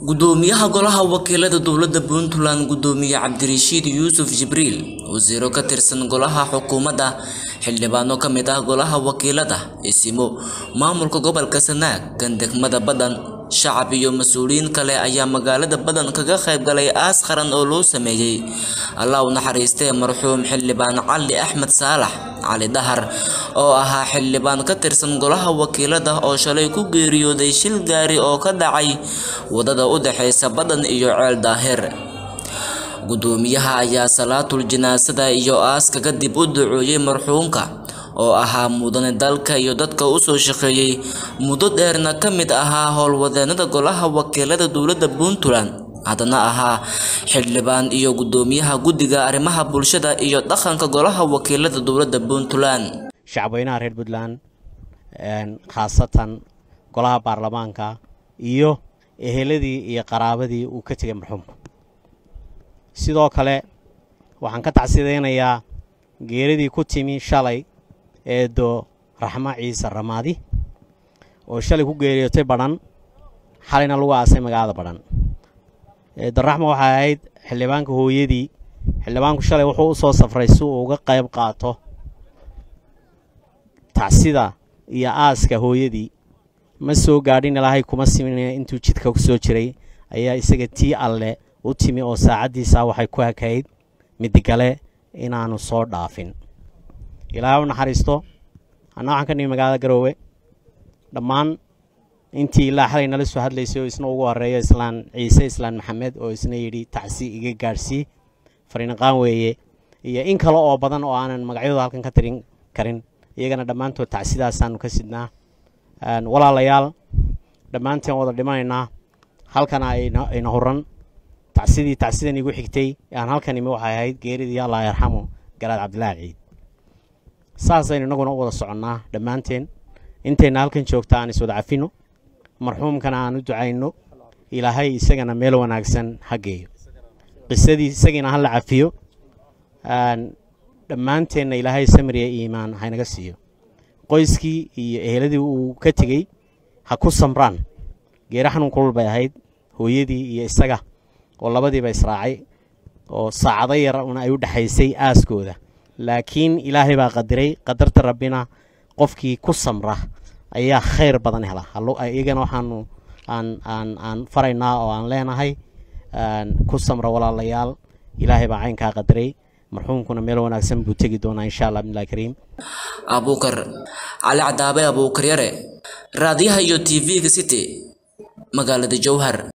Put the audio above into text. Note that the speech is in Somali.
gudoomiyaha golaha wakiilada dowladda puntland gudoomiye cabdirashiid yuusuf jibriil wasiiro ka tirsan golaha xukuumadda xildhibaano ka mid ah golaha wakiilada isimo maamulka gobolka sanaag kan degmada badan shacab iyo mas-uuliyiin kale ayaa magaalada badan kaga qayb galay aas qaran oo loo sameeyey allah u naxariistee marxuum xildhibaan cali axmed saalax cali dahar oo ahaa xildhibaan ka tirsan golaha wakiilada oo shalay ku geeriyooday shil gaari oo ka dhacay wadada u dhexeysa badan iyo ceel daahir gudoomiyaha ayaa salaatul janaasada iyo aaska kadib u duceeyey marxuumka oo ahaa mudane dalka iyo dadka usoo shaqeeyey muddo dheerna ka mid ahaa howlwadeenada golaha wakiilada dowladda puntland haddana ahaa xildhibaan iyo gudoomiyaha guddiga arrimaha bulshada iyo dhaqanka golaha wakiilada dowladda puntland shacabweynaha reer puntland khaasatan golaha baarlamaanka iyo eheladii iyo qaraabadii uu ka tegay marxuumka sidoo kale waxaan ka tacsideynayaa geeridii ku timi shalay eedo raxmo ciise ramaadi oo shalay ku geeriyootay badhan xalayna lagu aasay magaalada badhan eedo raxmo waxay ahayd xildhibaanka hooyadii xildhibaanku shalay wuxuu u soo safray si uu uga qayb qaato tacsida iyo aaska hooyadii ma soo gaadhin ilaahay kuma siminaya intuu jidka ku soo jiray ayaa isaga tii alle u timi oo saacaddiisa waxay ku hakayd midigale inaanu soo dhaafin ilaahay u naxariisto anna waxaan ka nimi magaalada garoowe dhammaan intii ilaa xalay nala soo hadlaysay oo isna ugu horeeyo islaan ciise islaan maxamed oo isna yidhi tacsi iga gaadhsii fariinqaan weeye iyo in kale oo badan oo aanan magacyadooda halkan ka tirin karin iyagana dhammaantood tacsidaasaanu ka sidnaa walaalayaal dhammaanteen wada dhimanaynaa halkana ayna huran tacsidii tacsidan igu xigtay aan halkan imi waxay ahayd geeridii allah yarxamo garaad cabdilaahi ciid saasaynu innaguna u wada soconnaa dhammaanteen intayna halkan joogta aan iswada cafino marxuumkana aan u ducayno ilaahay isagana meel wanaagsan ha geeyo qisadii isagiina ha la cafiyo dhammaanteenna ilaahay samiriya iimaan haynaga siiyo qoyskii iyo eheladii uu ka tegey ha ku samraan geeri xanuun kulul bay ahayd hooyadii iyo isaga oo labadiiba israacay oo saacado yar una ay u dhexaysay aaskooda laakiin ilaahay baa qadiray qadarta rabbina qofkii ku samra ayaa khayr badan hela iyagana waxaanu aan aan aan faraynaa oo aan leenahay ku samra walaalayaal ilaahay baa caynkaa qadiray marxuumkuna meel wanaagsan buu tegi doonaa insha allah bimillahi kariim abuukar cali cadaabe abuukar yare raadiyaha iyo t v-ga city magaalada jowhar